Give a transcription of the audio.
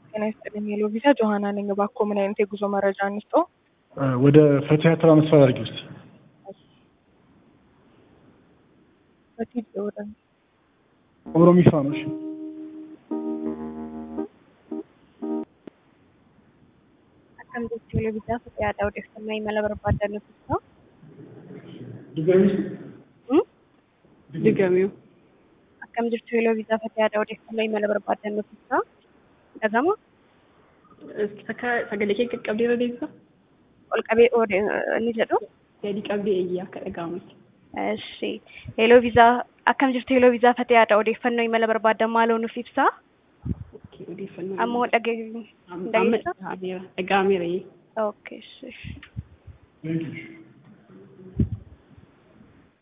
ጤና ይስጥልኝ ሄሎ ቪዛ ጆሀና ነኝ። እባክዎ ምን አይነት የጉዞ መረጃ እንስጥዎ? ወደ ፈቲያ ትራንስፈር አድርጊ ውስጥ በፊት ወደ ኦሮሚፋ ነው። እሺ akkam jechuun televezyiinaa fayyaadha odeeffannoo imala barbaaddan ibsa. ድጋሚ Digamiu. Akkam jirtu televezyiinaa fayyaadha odeeffannoo imala barbaaddan ibsa. Dhagama Akka sagalee kee qaqqabdee irra deebisa? ol qabee oode ni jedhu. Gadi qabdee eeyyee akka dhaga'amutti. Eshi televezyiinaa akkam jirtu televezyiinaa fayyaadha odeeffannoo imala barbaaddan maaloo nuuf ibsa. Odeeffannoo. Ammoo dhagee Amma dhaga'ameera. Dhaga'ameera. Okay. eshi. Thank you.